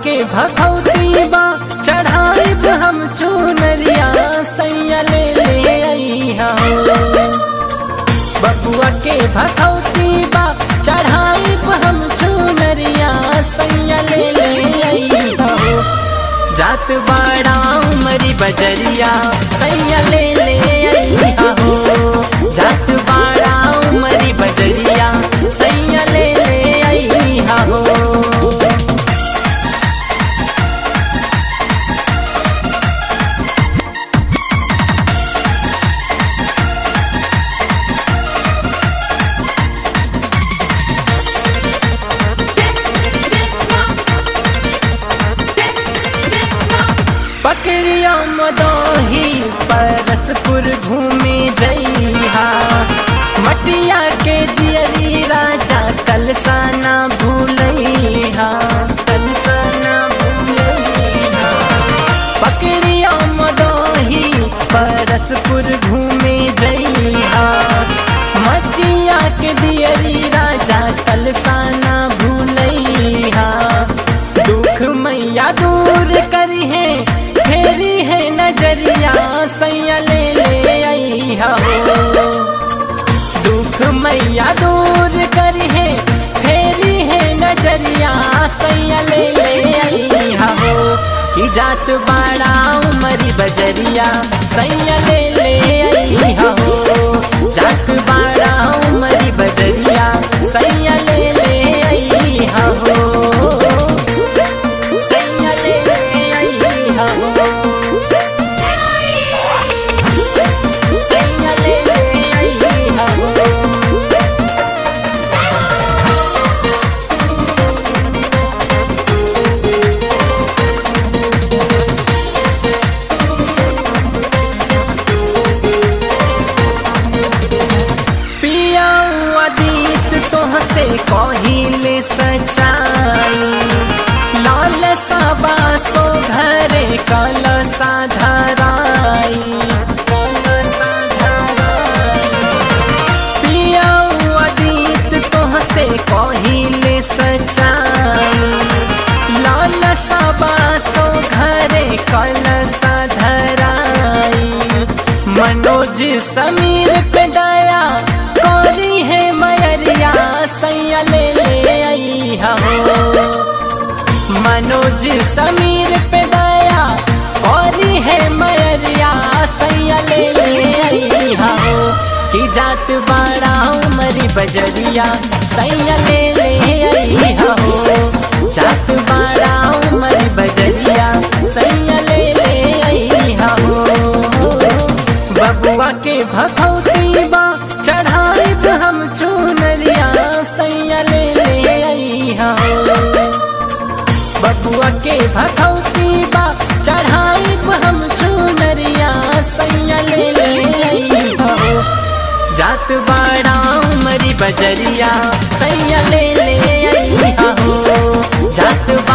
के भगवती बा चढ़ाइब हम चुनरिया सैया ले ले अइहा हो बबुआ के भगवती बा चढ़ाइब हम चुनरिया सैया ले ले अइहा हो जात बाड़ा उमरी बजरिया सैया ले ले अइहा हो जात बाड़ा उमरी बजरिया सैया ले ले अइहा हो पकड़िया मदोही परसपुर घूमे जइहा मटिया के दियरी राजा कलसाना भूलइहा कलसाना भूलइहा पकड़िया मदोही परसपुर घूमे जइहा मटिया के दियरी राजा कलसाना भूलइहा दुख मैया दूर करी है फेरी है नजरिया सैया ले ले अइहा हो दुख मैया दूर करी है फेरी है नजरिया सैया ले ले अइहा हो कि जात बाड़ा उमरी बजरिया सैया ले ले अइहा हो जात बाड़ा उमरी बजरिया सैया ले ले अइहा हो सैया ले ले अइहा हो सैया ले ले अइहा हो पिया अदीत तोहसे कहिले सचाई लाल साबा सो घरे कल साधराई पिया अदीत तोहसे कहिले सचाई लाल साबा सो घरे कल साधराई मनोज समीर पे दया कोरी है मयरिया सैया ले ले अइहा हो मनोज समीर पे दया कोरी है मयरिया सैया ले ले अइहा हो कि जात बाड़ा उमरी बजरिया सैया ले ले अइहा हो जात बाड़ा उमरी बजरिया सैया ले ले अइहा हो बबुआ के भगवती बा चढ़ाइब हम चुनरिया सैया ले ले अइहा हो बबुआ के भगवती बा चढ़ाइब हम चुनरिया सैया ले ले अइहा हो जात बाड़ा उमरी बजरिया सैया ले ले अइहा हो जात बा